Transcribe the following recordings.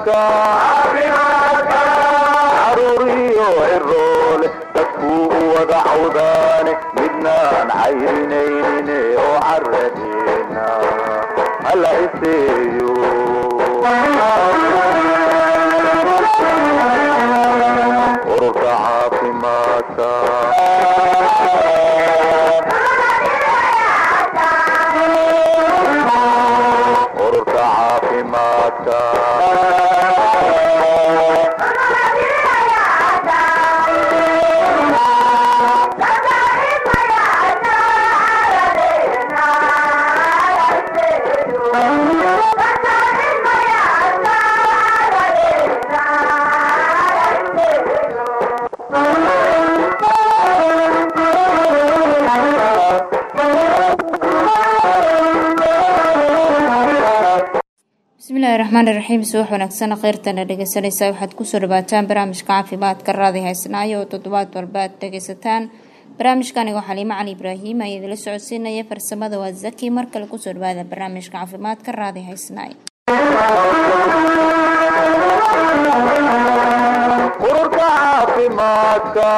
caafimaadka caruuriyo ciroole dadkuu u wada cawdaane midnaan cayrinaynin oo caradeena hala iseeyo ururka caafimaadka ururka caafimaadka bismillaahi raxmaani raxiim subax wanaagsan kheyrtana dhegeysanaysaa waxaad kusoo dhawaataan barnaamijka caafimaadka raadi haysnaayo oo toddobaad walba aad dhegeysataan barnaamijkaniga xaliimo cali ibraahim ayaa idila socodsiinaya farsamada waa zaki mar kale kusoo dhawaada barnaamijka caafimaadka raadi haysnaay ururka caafimaadka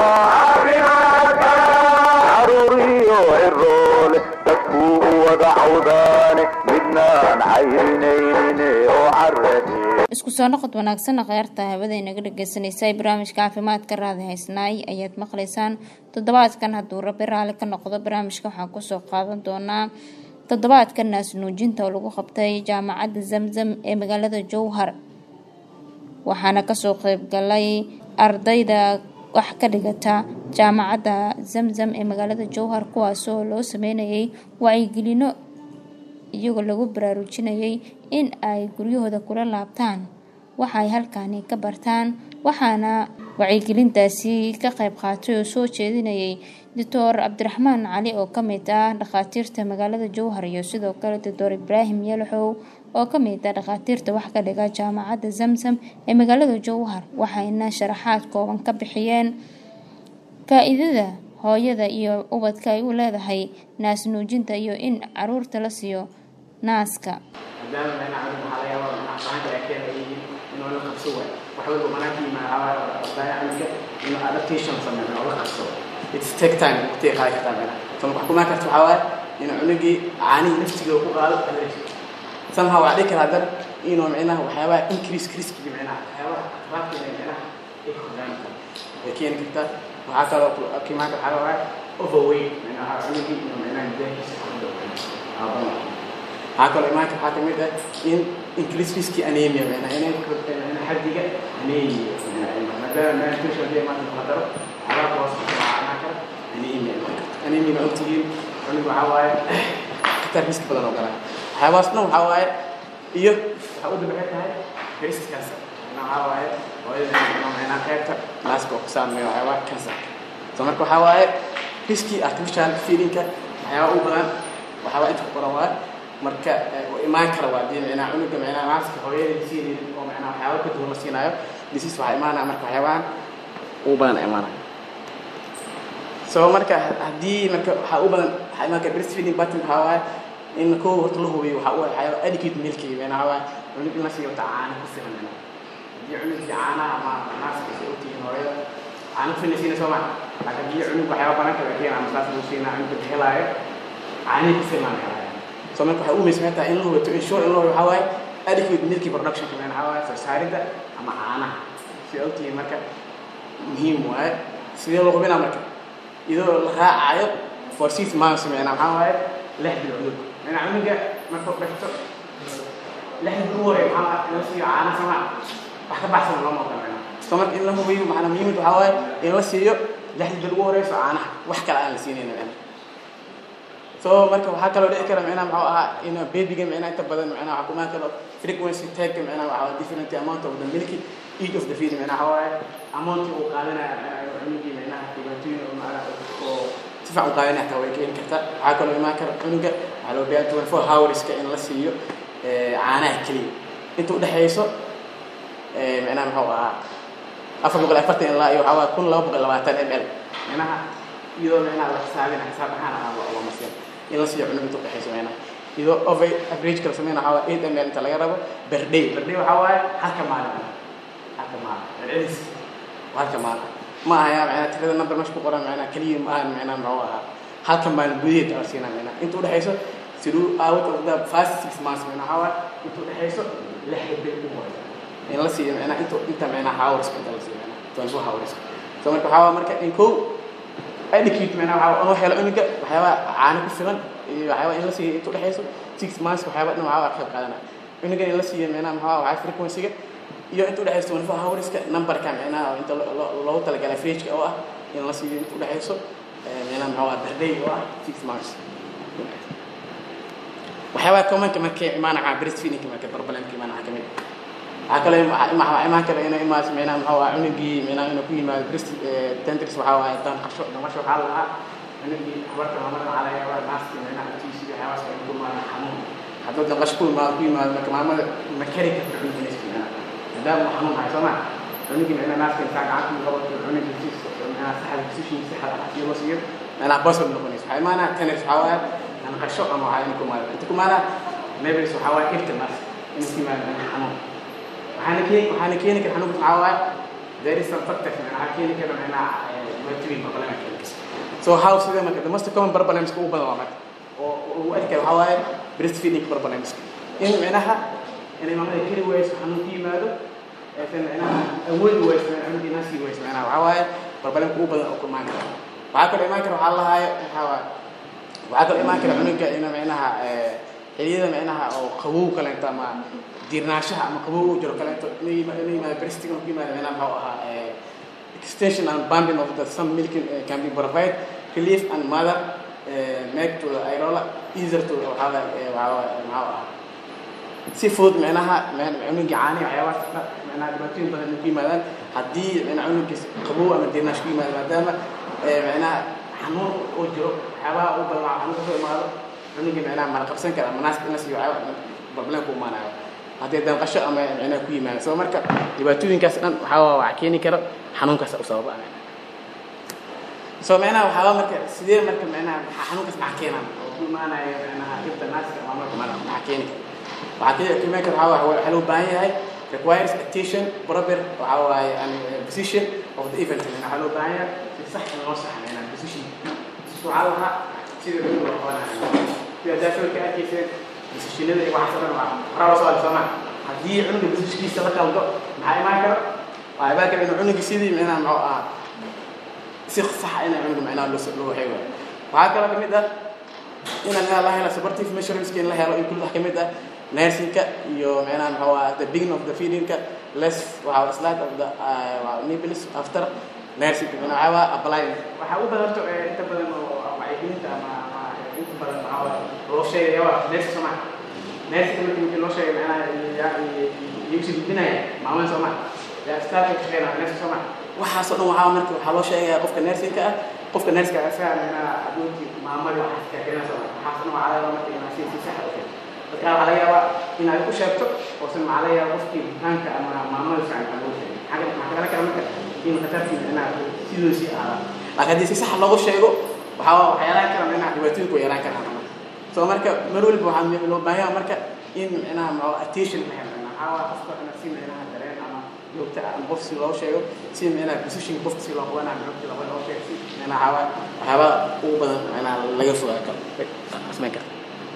caruuriyo ciroole dadkuu u wada cawdaane midnaan cayrinaynin oo caradee isku soo noqod wanaagsan kheyrta hawada inaga dhegeysanaysa barnaamijka caafimaadka raadi haysnaay ayaad maqlaysaan toddobaadkan hadduu rabi raali ka noqdo barnaamijka waxaan kusoo qaadan doonaa toddobaadka naas nuujinta oo lagu qabtay jaamacadda zamzam ee magaalada jowhar waxaana kasoo qeybgalay ardayda wax ka dhigata jaamacadda zamzam ee magaalada jowhar kuwaasoo loo sameynayay wacyigelino iyagoo lagu baraarujinayay in ay guryahooda kula laabtaan waxa ay halkaani ka bartaan waxaana wacyigelintaasi ka qayb qaatay oo soo jeedinayay doctor cabdiraxmaan cali oo kamid ah dhakhaatiirta magaalada jowhar iyo sidoo kale doctor ibraahim yalaxow oo kamid ah dhakhaatiirta wax ka dhiga jaamacadda zamzam ee magaalada jowhar waxayna sharaxaad kooban ka bixiyeen faa-iidada hooyada iyo ubadka ay u leedahay naas nuujinta iyo in caruurta la siiyo naaska maadaama meena caruur waxaa laga yaabaa macnaha fahanka ay keenayay inuu la qabso waayo wax walba manaanka yimaada baayacanka inuu adaptation sameeyo oo la qabso it's take time waqtiga qaadi kartaa meena so marka wax kumaan karta waxaa waaye inuu cunugii caanihii naftiga ku qaado allergy somehow waxaa dhihi karaa haddana inuu micnaha waxyaabaha increase riskiga micnaha waxyaabaha raabkeena micnaha ay kordhaan ay keeni kartaa waxaa kaloo kimaanka waxaa waaye overweight micnaha cunugii inuu micnaha midaankiisa kordho waxaa kaloo imaanka waxaa kamid ah in increase riski anemia micnaha inay kordhaan micnaha xaddiga anemia maadaama malnutrition haddii maanta la daro calaaq hoos waxaa imaan kara anemia anemia ma ogtihiin cunug waxaa waaye khatar riski badan oo galaa waxyaabahaas dhan waxaa waaye iyo waxaa u dabaxay tahay breast cancer micnaha waxaa waaye hooyada micnaha qaybta naaska oo ku saameeya waxyaabaha cancer so marka waxaa waaye riski artificial feedingka waxyaaba u badan waxyaaba inta ku qoran waaye marka u imaan kara waa dii micnaha cunuga micnaha naaska hooyada siinaynin oo micnaha waxyaaba ka duwan la siinaayo disease waxaa imaanaya marka waxyaabahan ugu badan imaanaya so marka haddii marka waxaa u badan waxaa imaan kara breastfeeding pattern waxaa waaye in koo horta la hubiyo waxaa u waxyaaba adequate milking micnaha waa cunug in la siiyo ta caana ku filan micnaha haddii cunugii caanaha ama naaska ay ogtihiin hooyada caana ku filan siina soo maa laakiin haddii cunug waxyaaba badan kala keena ama saas lagu siinaa cunugga helaayo caanihi ku filan helaayo so marka waxay u muhiimsan tahay in la hubiyo to ensure in la hubiyo waxaa waaye adequate milking production micnaha waxaa waaye soo saaridda ama caanaha si ogtihiin marka muhiim waaye sidee loo hubinaa marka iyadoo la raacayo for six months micnaha maxaa waaye lix bilcood micnaha cunuga markuu dhigto lix bil hore maxaa in la siiyo caana sama wax ka baxsan loo muuqda micnaha so marka in la hubiyo macnaa muhiimad waxaa waaye in la siiyo lix bil ugu horeyso caanaha wax kale aan la siinayna micnaha so marka waxaa kaloo dhici kara micnaha muxuu ahaa in babyga micnaha inta badan micnaha waxaa kumaan karo frequency tagka micnaha waxaa different amount of the milky each of the feed micnaha waxaa waaye amountii uu qaadanaya micnaha cunugii micnaha dhibaatooyin oo macnaha oo si fiican u qaadanaya xataa way keeni kartaa waxaa kaloo imaan kara cunuga waxaa loo baahan twenty four hourska in la siiyo caanaha keliya inta udhexeyso micnaha muxuu ahaa afar boqol afartan ilaa iyo waxaa waaye kun laba boqol labaatan m l micnaha iyadoo micnaha la xisaabina xisaab ahaan ah loo masiin in la siiyo cunug inta udhexeyso micnaha iyadoo over average kala sameyna waxaa waaye eight ml inta laga rabo per day per day waxaa waaye halka maalin halka maalin celcelis halka maalin ma aha yaa macnaa tirada number meesha ku qoran macnaa keliya ma ahan macnaa muxuu ahaa halka maalin gudaheed aa siinaa macnaa inta udhexayso siduu out of the first six months macnaa waxaa waaye inta udhexayso lixda bil ugu horeysa in la siiyo macnaa inta inta macnaa hours inta la siiyo macnaa twenty four hours so marka waxaa waaye marka in kow educate macnaa waxaa loo helo cunuga waxyaabaha caano ku filan iyo waxyaaba in la siiyo inta udhexayso six months waxyaaba dhan waxaa waa qayb qaadanaya cunuga in la siiyo macnaa maxaa waxaa frequency-ga iyo inta udhexayso twenty four hourska numberka macnaha inta loogu talagalay fridge-ka oo ah in la siiyo inta udhexayso macnaa maxaa waa birthday oo ah six months waxyaabaha commonka markay imaanaya breastfeeding marka problemka imaanaya kamid waxaa kaloo waxaa imaan kara inay imaas macnaa maxaa waa cunugii macnaa inuu ku yimaado breast tenders waxaa waaye danqasho dhamasho waxaa la dhahaa cunugii habarta maamada waxaa laga yaabaa naaska macnaa intiisi waxyaabahaas ay ku imaadaan xanuun hadduu danqasho ku imaado ku yimaado marka maamada ma kari karta cunugii maadaama uu xanuun hayo soo ma cunugii macnaa naaska intaa gacanta ku qabato cunugii si macnaa saxda position si xad ah loo siiyo macnaa basal noqonayso waxaa imaanaa tenders waxaa waaye danqasho ama waxaa inuu ku imaado inta ku imaanaa mebels waxaa waaye ifta naas inuu ku yimaado xanuun waxaana keeni waxaana keeni kara xanuunka maxaa waaye there is some factors waxaa keeni kara macnaa dhibaatooyin problema keeni kara so how sida marka the most common problems ugu badan waa marka oo ugu adka waxaa waaye breastfeeding problems in macnaha inay maamada keli wayso xanuun ku yimaado aysan macnaha awoodi wayso cunugii naasii wayso macnaha waxaa waaye problemka ugu badan oo ku imaan kara waxaa kaloo imaan kara waxaa lahaayo waxaa waaye waxaa kaloo imaan kara cunuga ina macnaha xiliyada macnaha oo qabow kaleento ama diirnaanshaha ama qabow u jiro kaleento inay yimaado breasting ku yimaado macnaha maxuu ahaa extension and bumping of the some milking uh, can be provide relief and mother uh, make to the irola easier to waxaa waxaa maxuu ahaa si fudud macnaha cunugii caani waxyaabahaas macnaha dhibaatooyin badan ku yimaadaan haddii macnaha cunugiis qabow ama diirnaash ku yimaado maadaama macnaha xanuun uu jiro waxyaabaha u badan waa xanuun kasoo imaado cunugii macnaha mala qabsan kara ama naaska in la siiyo waxyaaba problem ku imaanayo haddii danqasho ama macnaha ku yimaado so marka dhibaatooyinkaas dhan waxaa waxaa keeni kara xanuunkaas u sababa so macnaha waxaaba marka sidee marka macnaha xanuunkaas maxaa keenaan oo ku imaanaya macnaha dhibta naaska ama marka maxaa keeni kara waxaa kii qiimeyn kara waxaa waaye waxaa loo baahan yahay requires attention proper waxaa waaye an position of the event waxaa loo baahan yahay si sax in loo saxmeynaa position waxaa lahaa sida lagu loo qabanayo sida daafirka arkayseen positionada iyo waxaas dhan waa horaa loo soo soo maa haddii cunuga positionkiisa la qaldo maxaa imaan kara waxaa imaan kara inuu cunuga sidii micnaha muxuu ahaa si sax ina cunuga micnaha loo loo waxay waayo waxaa kaloo kamid ah inaan micnaha la helo supportive measurementska in la helo in kulli wax kamid ah nursingka iyo macnaha maxuu ahaa the beginning of the feedingka less waxaa slide of the uh, nipples after nursing macnaha waxaa waa applying waxaa u badan horta inta badan oo wacyigelinta ama ama inta badan maxaa waa loo sheegaya waa nurse soo maa nursinka markii markii loo sheegay macnaha iyagsi gudbinaya maamada soo maa yaa staafka ka shaqeynaya nurse soo maa waxaasoo dhan waxaa marka waxaa loo sheegaya qofka nursinka ah qofka nurska asaga macnaha adoontii maamadii waxaas kaakeenaa soo maa waxaasoo dhan waxaa laga marka inaa si si sax u sheegto dadka waxaa laga yaabaa inaad u sheegto oosan maxaa laga yaaba qofkii bukaanka ama maamada fiican aa loo sheegay xagga maxaa kala kala marka in khatartii macnaha sidoosii ahaada laakiin haddii si sax loogu sheego waxaa waxyaalaha kala macnaha dhibaatooyinku way yaraan karaan so marka mar waliba waxaa loo baahan yahay marka in macnaha maxaa attention la helo waxaa waa qofka ina si macnaha dareen ama joogta ama qof si loo sheego si macnaha position qofka si loo qabanayo joogta loo loo sheego si macnaha waxaa waxyaaba ugu badan macnaha laga fogaa karo samayn kara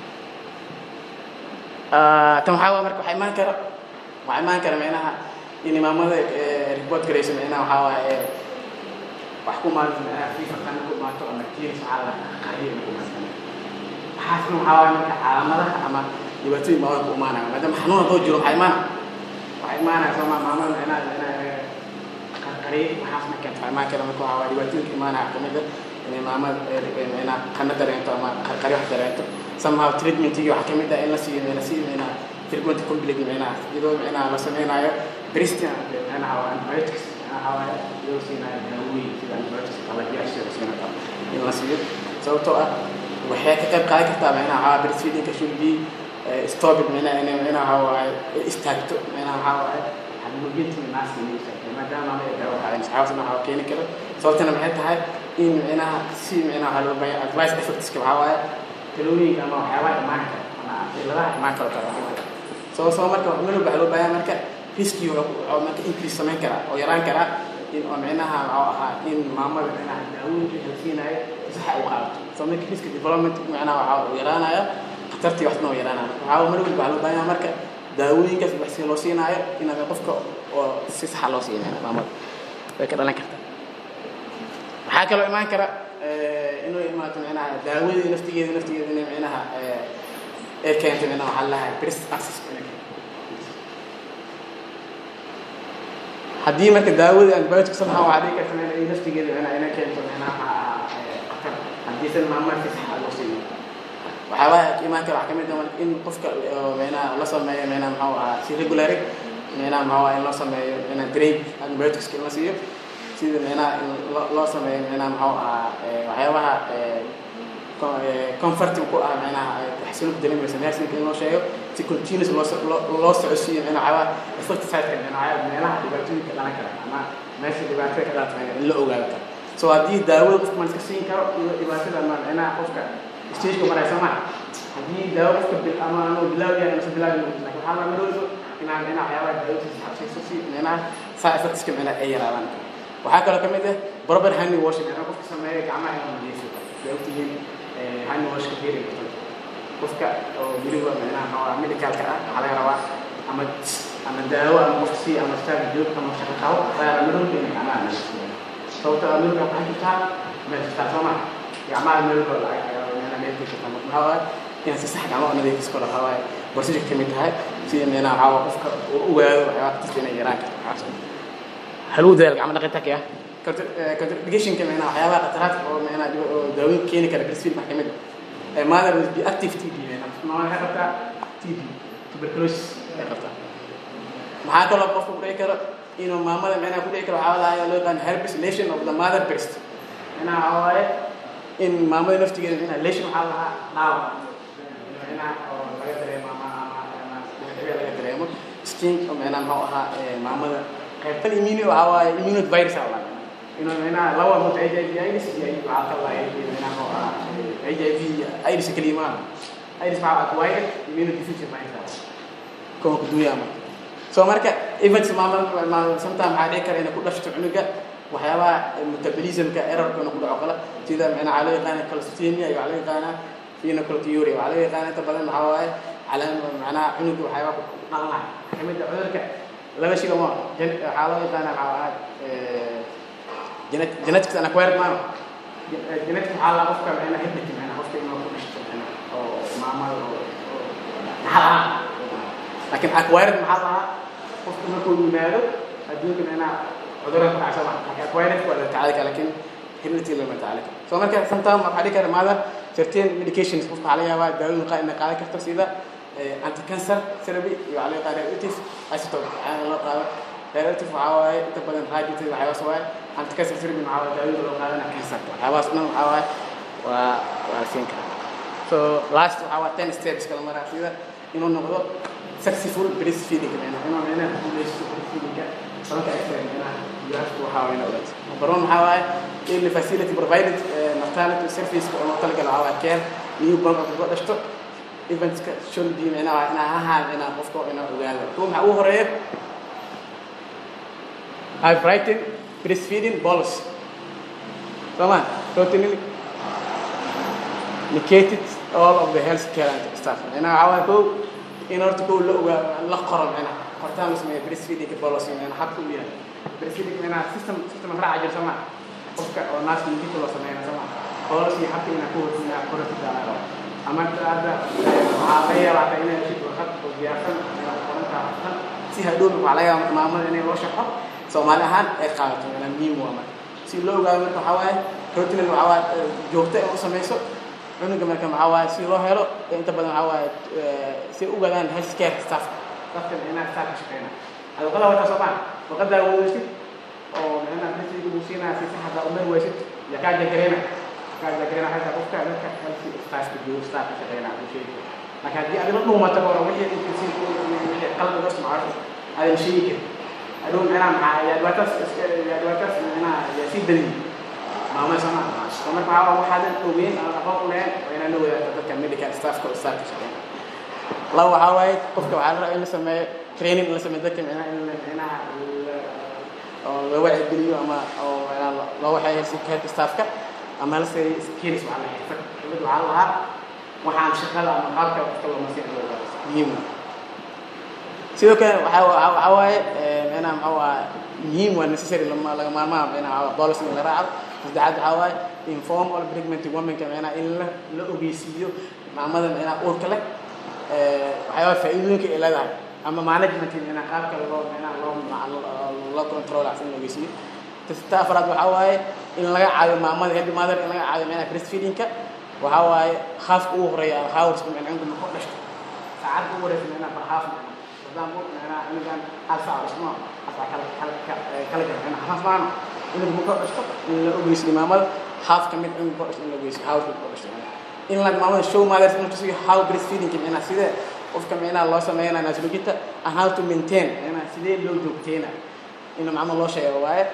tan waxaa marka waxaa imaan kara waxaa imaan kara macnaha in imaamada report garayso macnaha waxaa waaye wax ku maalinta macnaha fifa qana ku maato ama tiiris waxaa la qariyo ku maato waxaasna waxaa waaye marka calaamadaha ama dhibaatooyin baa ku imaanaya maadaama xanuun haddoo jiro waxaa imaana waxaa imaanaya sooma maamada macnaha macnaha qarqariyo waxaasna keenta waxaa imaan kara marka waxaa waaye dhibaatooyinka imaanaya kamid ah inay maamada macnaha qana dareento ama qarqari wax dareento somehow treatmentigii waxaa kamid ah in la siiyo la siiyo macnaha treatment complete macnaha iyadoo macnaha la sameynayo bristia macnaha waa antibiotics macnaha waaye iyadoo siinayo daawooyin sida antibiotics qalajiyaasha la siinayo in la siiyo sababtoo ah waxay ka qayb qaadan kartaa macnaha waxaa breastfeedingka should be stopped macnaha inay macnaha waaye istaagto macnaha waxaa waaye xanuujinta naaska inay istaagto maadaama ay daawo waxaa saxaabasna waxaa keeni kara sababtana maxay tahay in macnaha si macnaha waxaa loo baahan advice effectska waxaa waaye talooyinka ama waxyaabaha imaan kara ama ciladaha imaan karo kara soo soo marka meel walba waxaa loo baahan marka riski wuxuu marka increase samayn karaa oo yaraan karaa in oo micnaha waxuu ahaa in maamada micnaha daawooyinka la siinaayo saxa u qaadato soo marka riski development micnaha waxaa uu yaraanaya khatartii waxna oo yaraanaya waxaa meel walba waxaa loo baahan marka daawooyinkaas wax si loo siinaayo inaad qofka oo si saxa loo siinayo maamada way ka dhalan kartaa waxaa kaloo imaan kara inuu imaato micnaha daawadii naftigeeda naftigeeda inay micnaha ee keento micnaha waxaa lahay breast access haddii marka daawadii antibiotic somehow waxaa dhici karta micnaha naftigeeda micnaha inay keento micnaha khatar haddiisan maamada si sax loo siinin waxyaabaha imaan kara waxaa kamid ah in qofka micnaha la sameeyo micnaha maxuu ahaa si regulary micnaha maxuu ahaa in loo sameeyo micnaha drape antibiotics in la siiyo sida micnaha in loo sameeyo micnaha maxuu ahaa waxyaabaha comforting ku ah micnaha xasiloonka dareemaysa nursingka in loo sheego si continuous loo loo socodsiiyo micnaha waxyaabaha effecticide micnaha meelaha dhibaatooyinka dhalan kara ama meesha dhibaatada ka dhalata in la ogaado karo so haddii daawada qofka man iska siin karo iyo dhibaatada ma micnaha qofka stageka maraysa maha haddii daawo qofka bil ama anuu bilaaw yahay amase bilaaw yahay laakiin waxaa la marooso inaan micnaha waxyaabaha daawadiisa xabsayso si micnaha saa effectiska micnaha ay yaraadaan waxaa kaloo ka mid ah proper hand washing micnaha qofka sameeya gacmaha inuu nadiifiyo way ogtihiin hand washka very important qofka oo weliba micnaha maxaa medicalka ah waxaa laga rabaa ama ama daawo ama qofka si ama staag joog ama shaqo qabo waxaa la marooka inay gacmaha nadiifiyo sababta aa marooka waxaa jirtaa meel jirtaa soo maha gacmaha marooka micnaha meel jirta maxaa waaye inaan si sax gacmaha nadiifis karo waxaa waaye procedure ka mid tahay si micnaha waxaa waaye qofka uu ogaado waxyaabaha kasta inay yaraan karto waxaas haluu dadaal gacmo dhaqitaanka ah contradicationka micnaha waxyaabaha qataraadka oo micnaha oo daawooyin keeni kara breastfeed maxaa kamid ah mother will be active TB micnaha waxay qabtaa TB tuberculosis ay qabtaa maxaa kaloo qofka ku dhici karo inuu maamada micnaha ku dhici karo waxaa lahaa loo yaqaan herpes lesion of the mother breast micnaha waxaa waaye in maamada naftigeeda micnaha lesion waxaa lahaa dhaawac micnaha oo laga dareemo ama ama ama laga dareemo sting oo micnaha muxuu ahaa maamada qaybtan immune waxaa waaye immunovirus aa laga inuu micnaha laba mut h i v iris iyo waxaa ka lahay micnaha oo ah h i v iris keliya maaha iris waxaa acquired immunodeficient virus kuwa ku duuya ama so marka events maamada sometime waxaa dhici kara inay ku dhashto cunuga waxyaabaha metabolismka errorka inuu ku dhaco kale sida micnaha waxaa loo yaqaana calcitemia iyo waxaa loo yaqaanaa phenocalciuria waxaa loo yaqaana inta badan waxaa waaye calaam macnaha cunuga waxyaabaha ku dhalanaya kamid ah cudurka laba shil ma waxaa loo yaqaana waxaa ahaa genetics and acquired maano genetics waxaa la qofka micnaha heredity micnaha qofka inuu ku dhashto micnaha oo maamada oo maxaa lahaa laakiin acquired maxaa lahaa qofka markuu yimaado adduunka micnaha cudurada ku dhacsa laakiin acquired waa la tacaali kara laakiin heredity lama tacaali karo so marka sometime waxaa dhici kara mother certain medications qofka waxaa laga yaabaa daawooyin qaar inay qaadan karto sida anti-cancer therapy iyo waxaa laga qaada diuretic isotope waxaana loo qaado diuretic waxaa waaye inta badan radiative waxyaabaas waaye anti-cancer therapy waxaa waaye daawada loo qaadana cancerka waxyaabaas dhan waxaa waaye waa waa la siin karaa so last waxaa waa ten steps kala maraa sida inuu noqdo successful breastfeeding micnaha inuu micnaha guuleysto breastfeedingka sababta ay tahay micnaha jawaabtu waxaa waaye inuu ogaato number one waxaa waaye early facility provided maternity service oo loo talagalo waxaa waaye care newborn oo kaga dhashto eventska should be micnaha inaa ahaan inaa qofka inaa ogaado kuwa maxaa ugu horeeya I've written breastfeeding policy sooma totally indicated all of the health care and staff micnaha waxaa waaye kow in horta kow la ogaa la qoro micnaha qortaan la sameeya breastfeeding policy micnaha habka u yahay breastfeeding micnaha system system raaca jira sooma qofka oo naaska injika loo sameeyna sooma policy habka inaa ku hortina qorati daalaalo ama hadda waxaa laga yaabaa hata inay heshid warqad oo diyaarsan qorantaa warqad si hadhow waxaa laga yaabaa maamada inay loo sharxo soomaali ahaan ay qaadato inaa muhiim waa marka si loo ogaado marka waxaa waaye rotinan waxaa waaye joogto in u samayso cunuga marka maxaa waaye si loo helo inta badan waxaa waaye si u ogaadaan health care staff staffkan inaa staff ka shaqeyna ada warqada wataa soo maa warqadaa wadaysid oo micnaha bisiga uu siinaya si saxda umar waysid ya kaa jagareyna kaagareena hata qofka dadka halkii staafka joogo staafka shaqeynaa ku sheegi laakiin haddii adila dhuumata koro wixii inkiisi wixii qalbi loo isticmaalo aadan sheegi karin adhow micnaha maxaa yaa dhibaataas yaa dhibaataas micnaha yaa sii daliyi maamay soo maa so marka waxaa waxaadan ogeyn aan aqoon u lahayn waa inaan la wadaagto dadka medical staffka oo staafka shaqeyna laba waxaa waaye qofka waxaa la rabaa in la sameeyo training in la sameeyo dadka micnaha in la micnaha la- oo la wacigeliyo ama oo micnaha lo- loo waxeeyo health staffka ama la sameeyo skills waxaa la xirfad xirfad waxaa la lahaa waxaan shaqada ama qaabka qofka loo masiix loo baro muhiim ah sidoo kale waxaa waxaa waxaa waaye eh, micnaha maxaa waaye muhiim waa necessary lama laga maarmaan micnaha policy in la raaco saddexaad waxaa waaye inform all pregnant womenka micnaha in la la ogeysiiyo maamada micnaha uurka leh eh, waxyaaba faa'iidooyinka ay leedahay ama management micnaha qaabka loo micnaha loo ma- loo- loo control in la ogeysiiyo ta afraad waxaa waaye in laga caawiyo maamada head mother in laga caawiyo micnaha breastfeedingka waxaa waaye haafka ugu horeeya hawrska micnaha inta ma ku dhashto saacadda ugu horeysa micnaha bar haaf maadaama micnaha inigan hal saac dhismo hal saac kala kala ka- kala jara micnaha haaf maano inuu ma ku dhashto in la ogeysiyo maamada haaf ka mid in ku dhashto in la ogeysiyo hawrka ku dhashto in la maamada show mothers in tusiyo how breastfeedingka micnaha sidee qofka micnaha loo sameynaya naasnuginta and how to maintain micnaha sidee loo joogteena in maamada loo sheego waaye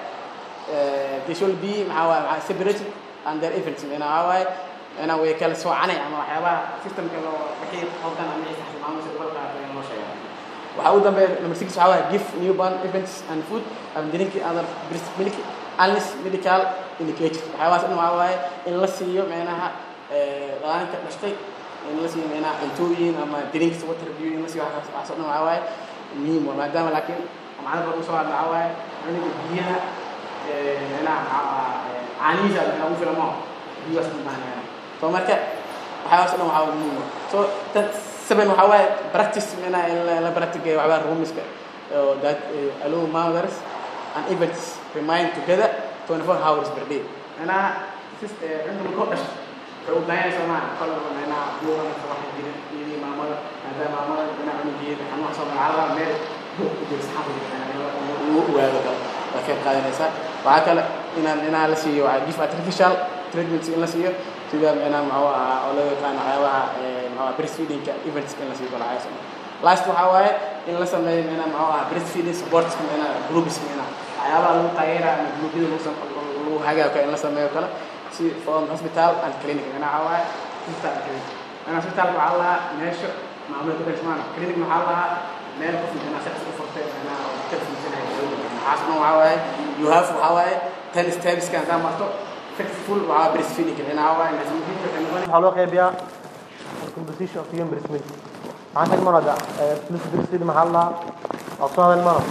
uh, they should be maxaa waaye maxaa separated and their events micnaha waxaa waaye micnaha way kala soocanay ama waxyaabaha systemka loo wixii qaldan ama wixii saxsan maamada si uga qaatay in loo sheego waxaa ugu dambeeya number six waxaa waaye give newborn events and food and drinking other breast milk unless medical indicated waxyaabahaas dhan waxaa waaye in la siiyo micnaha eh, dhalaanka dhashtay in la siiyo micnaha cuntooyin ama drinks water view in la siiyo waxaas waxaas oo dhan waxaa waaye muhiim waa maadaama laakiin macna badan usoo hadla waxaa waaye cunuga biyaha eh, micnaha maxaa ahaa eh, caanihiisa micnaha ugu filan maaho biyahaas u baahnayaan so marka waxyaabahaas oo dhan waxaa muhiim ah so tad seven waxaa waaye practice micnaha in la- la practice waxbaa rumiska oo that eh, allow mothers and events remain together 24 hours per day micnaha sis eh, cunta markoo dhasho waxay u baahan yahay soomaa kolaba micnaha buuqa marka waxa jira iyadii maamada maadaama maamada micnaha cunugeeda xanuun soo magacada meel buuq ku jira saxaafada lagu ogaado kale waa qayb qaadanaysaa waxaa kale inaan inaa la siiyo waxaa gif artificial treatments in la siiyo sida micnaha maxuu ahaa oo loo yaqaan waxyaabaha eh, maxuu ahaa breastfeedingka events in la siiyo kala hayso last waxaa waaye in la sameeyo micnaha maxuu ahaa breastfeeding supports micnaha groups micnaha waxyaabaha lagu taageera ama gruubyada lagu sam- lagu hagaayo kale in la sameeyo kale si from hospital and clinic micnaha waxaa waaye hospital and clinic micnaha hospitalka waxaa lahaa meesha maamulka ku kalsmaana clinic maxaa lahaa meel qof micnaha shaqsi u furtay micnaha oo ka fiirsanayo waxaas dhan waxaa waaye you have waxaa waaye ten steps kan hadaa marto successful waxaa breastfeeding micnaha waxaa waaye naasnuujinta waxay noqon waxaa loo qeybiyaa composition of human breast milk maxaan tag mana da plus breast milk maxaa la dhahaa waa soo hadal mana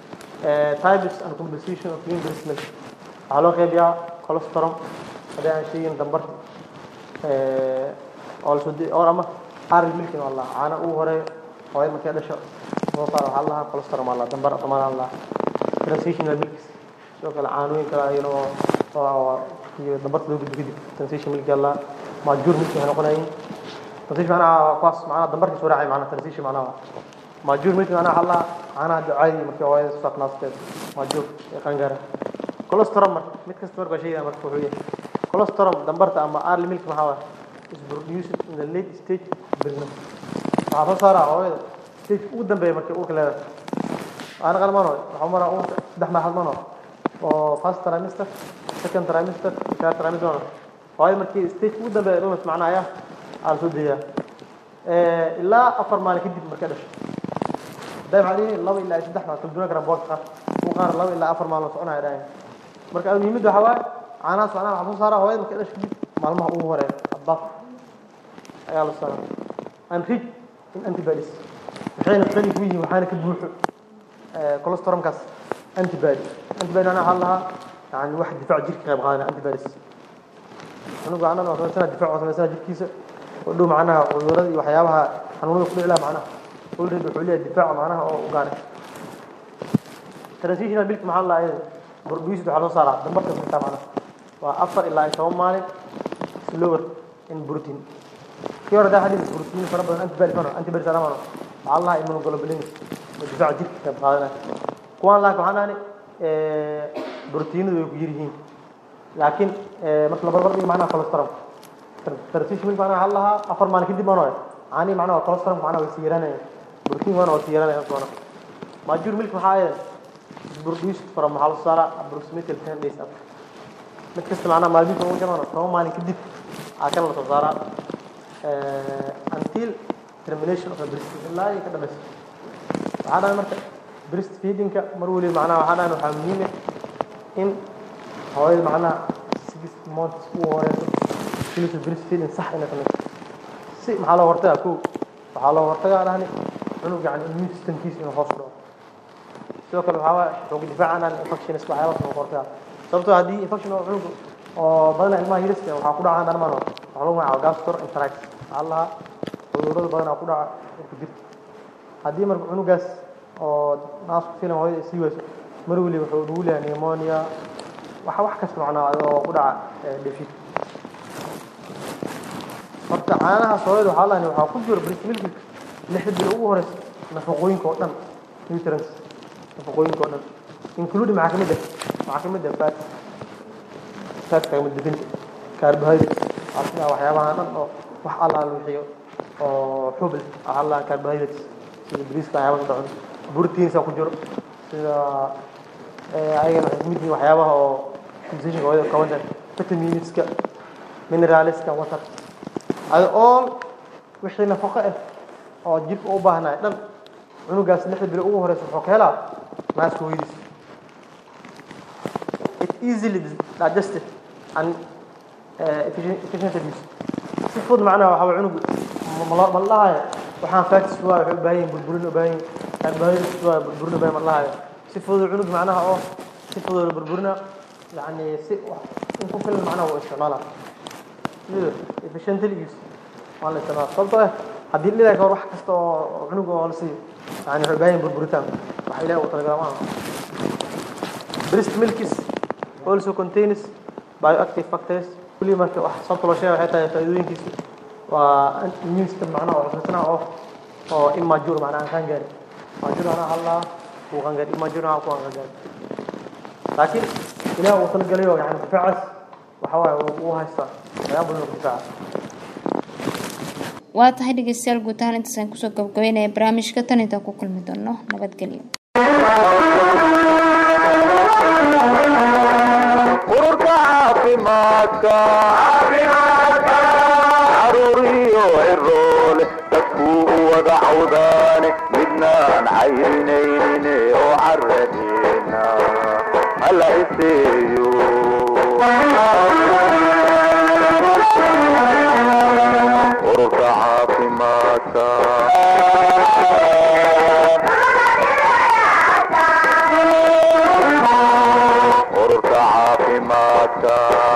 types and composition of human breast milk waxaa loo qeybiyaa colostrum haddii aan sheegin dambarka oo la soo di or ama arid milkin waa la dhahaa caana ugu horeeyo hooyad markay dhasho soo saar waxaa la dhahaa colostrum waa la dhahaa dambar dhamaan la dhahaa transitional milks sidoo kale caanooyin kale ayana oo oo iyo dambarka loo gudbo kadib transition milk yaa la dhahaa maajuur milk waxay noqonayeen transition macnaha kuwaas macnaha dambarka soo raacay macnaha transition macnaha maajuur milk macnaha waxaa la dhahaa caanaha ducaadi markii hooyada soo naasteed maajuur ee qaangaara colostrum marka mid kasta marka sheegaya marka wuxuu yahay colostrum dambarta ama early milk maxaa waaye is produced in the late stage of pregnancy waxaa soo saaraa hooyada stage ugu dambeeya markay uurka leedahay ana qalmano waxaa maraa uurka saddex marxalad mano oo first trimester second trimester third trimester mano hooyada markii stage ugu dambeeya dhumas macnaha ayaa aa la soo deeyaa ilaa afar maalin kadib markay dhasho hadday maxaa dhihi laba ilaa saddex maalin kala duwan karaan boorka qaar kuwa qaar laba ilaa afar maalin soconaya dhahayn marka muhiimadda waxaa waaye caanahaas macnaha waxaa soo saaraa hooyada markay dhasho kadib maalmaha ugu horeeya abbaaf ayaa la saaraa and rich in antibodies waxayna qani ku yihiin waxaana ka buuxo colostrumkaas antibody antibody macnaha waxaa la lahaa yani wax difaac jirka qayb qaadanaya antibodies anigu macnaha waa samaysana difaac waa samaysana jirkiisa oo dhow macnaha cudurada iyo waxyaabaha xanuunada ku dhici laha macnaha already wuxuu leeyahay difaac macnaha oo u gaaray transitional milk maxaa la lahaa iyada produced waxaa loo saaraa dambarka xitaa macnaha waa afar ilaa iyo toban maalin slower in protein kii hore daa hadii protein fara badan antibody fano antibody sana mano waxaa la lahaa immunoglobulin oo difaaca jirka qayb qaadanaya kuwaan laakiin waxaan ahani proteinadu way ku yar yihiin laakiin marka la barbar dhigo macnaha colostrum transition milk macnaha waxaa la lahaa afar maalin kadib mano caanii macnaha waa colostrum macnaha way sii yaraanayaan protein waana waa sii yaraanayaan kuwana maajuur milk maxaa ahayd produced from waxaa la saaraa approximately ten days after mid kasta macnaha maalmihiisa ugu jamano toban maalin kadib aa kan la soo saaraa until termination of a breastfeeding ilaa ay ka dhamayso waxaa dhahay marka breastfeedingka mar waliba macnaha waxaa dhahay waxaa muhiim ah in hooyada macnaha six months ugu horeyso inaysan breastfeeding sax inay samayso si maxaa loo hortagaa kow waxaa loo hortagaa dhahni cunug yani immune systemkiisa inuu hoos u dhaco sidoo kale waxaa waaye wuxuu ku difaacanaan infections waxyaabaas lagu hortagaa sababtoo haddii infection oo cunug oo badanaa ilmaha yariska waxaa ku dhacaan dharmaan waxaa lagu magacaaba gastroenteritis waxaa la lahaa cudurrada badanaa ku dhaca urka jirka haddii marka cunugaas oo naasku filan hooyada sii wayso mar waliba wuxuu nugu leeyahay pneumonia wax wax kasta macnaa oo ku dhaca dhefid horta caanahaas hooyada waxaa lahayn waxaa ku jiro breast milk lixda bil ugu horeysa nafaqooyinka oo dhan nutrients nafaqooyinka oo dhan include maxaa kamid ah waxaa kamid ah fat fat kamid definta carbohydrates waxaa sida waxyaabaha dhan oo wax allaala wixiyo oo xub leh waxaa la carbohydrates sida bariiska waxyaabaha ka dhacun proteinsa ku jiro sida ayagana waxay kamid yihiin waxyaabaha oo nutritionka hooyada ka wadan vitaminska mineralska water ada all wixii nafaqo ah oo jirka u baahnaay dhan cunugaas lixda bilo ugu horeysa wuxuu ka helaa naaska hooyadiis it easily digested and uh, efficiently used si fudud macnaha waxaa waye cunugu ma la dhahayo waxaan fatis waa waxay u baahan yihin burburin u baahan yihin carbohydrates waa burburin u baahan ma la dhahayo si fudud cunug macnaha oo si fudud burburina yani si in ku filan macnaha uu isticmaalaa sida efficiently use waa la isticmaala sababtoo ah haddii dhilaa kahor wax kasta oo cunug oo la siiyo yani waxay u baahan yihin burburitaan wax ilaah uu talagala maaha breast milk is also contains bioactive factors kulli marka wax sababta loo sheegay waxay tahay faa'iidooyinkiisa waa immune system macnaha oo xusnaa oo oo immature macnaha aan qaan gaarin maajur anaa hallaa kuu qaan gaarin immature anaa kuu qaan gaarin laakiin ilaah uu talgalay oo yani difaacaas waxa waaye uu haystaa waxyaaba badan oo difaaca waa tahay dhegeystayaal guud ahaan intaasaan kusoo gabagabeynaya barnaamijka tan intaan ku kulmi doono nabadgelyo ururka caafimaadka caruuriyo ciroole dadkuu u wada cawdaane midnaan cayrinaynin oo caradeena hala iseeyo ururka caafimaadka ururka caafimaadka